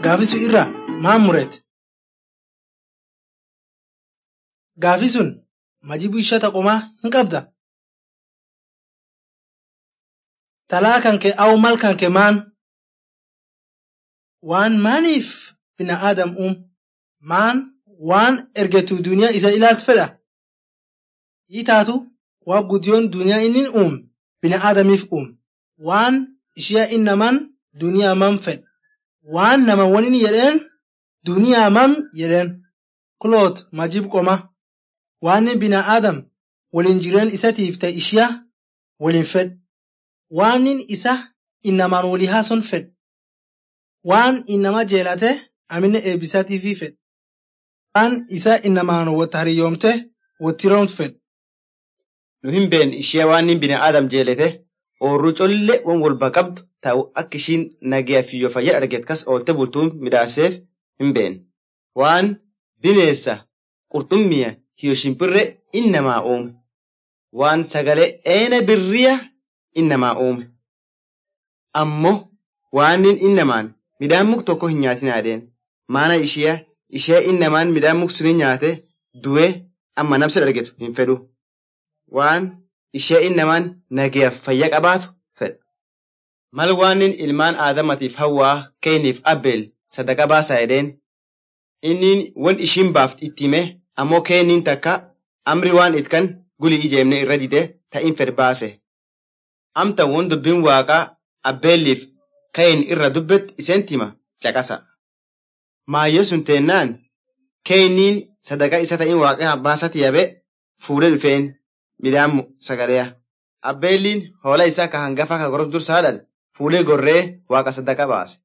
gaafisu irra maan murete? Gaafi sun majibu ishata qomaa hin qabda? Talaa kan kee au mal kan kee maan? Waan maaniif bina aadam uum? Maan waan ergetu duniyaa isa ilaaltu fedha? Hii taatu waa guddiyoon duniyaa inni uume bina aadamiif uume. Waan ishee innaman duniyaa mam fedhe. Waan nama waniin jedheen duniyaa mam jedheen. Kuloot majib qoma. Waan bina aadam waliin jireen isatiif ta'e ishiyaa waliin fedhe. Waan isa innamaan walii haason fedhe. Waan innama jeelate amine eebbisatiifii fedhe. Waan isa innamaan wata hariyoomte wattiroomtu fedhe. Nu hin beekne ishee waan inni bina aadam jeelete oorruu collee waan walba qabdu ta'u akka ishiin nagaya fi fayyada argeet kas oolte bultuun midhaaseef hin beekne. Waan bineessa qurxummiya hiyo shimpirre innamaa uume. Waan sagalee eena birriya innamaa uume. Ammoo waan innamaan midhaan muk tokko hin nyaatin yaadeen. Maana ishee ishee innamaan midhaan muk suni nyaate du'ee amma nabsa argetu hin fedhu. waan ishee innamaan nagayaaf fayya qabaatu fedha. Mal waan ilmaan aadamatiif hawwaa keeniif abbeel sadaqa baasaa jedheen inni wan ishiin baafti itti hime ammoo keeniin takka amri waan itkan guli ijeemne irra dide ta'in fed baase. Amta won dubbiin waaqaa abbeelliif keen irra dubbet iseen tima caqasa. Maayyee sun teennaan keeniin sadaqa isa ta'in waaqaa baasati yabe fuudhee dhufeen midhaan sagaleya. Abbeelliin hoola isaa ka hangafa ka gorof dursaadhaan fuulee gorree waaqa sadaqa baase.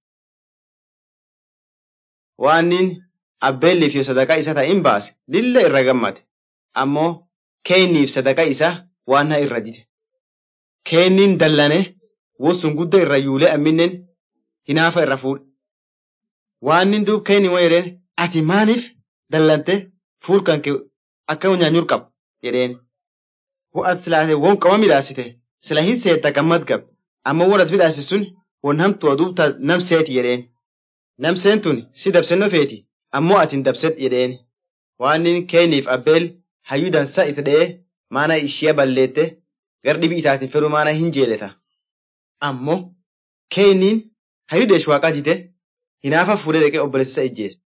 Waannin abbeelliif yoo sadaqa isa ta'in baase lilla irra gammade. Ammoo keeniif sadaqa isa waan haa irra dide. Keenniin dallane wosun gudda irra yuulee amminen hinaafa irra fuudhe. Waannin duub keenni waan jedheen ati maaniif dallante fuul kan akka nyaanyur qabu jedheen. Ho'at silaate won qama midhaasite sila hin seetta gammad gab amma won at midhaase sun won hamtuu aduubta namseeti jedheen. Namseen tun si dabsenno feeti ammoo atin dabsed jedheen. Waannin keeniif abbeel hayyuu dansa itti dha'ee maana ishee balleette gar dhibii itaatiin fedhu maana hin jeeleta. Ammoo keeniin hayyuu deesh waaqaa dite hinaafa fuudhee dhaqee obboleessa ijjeesse.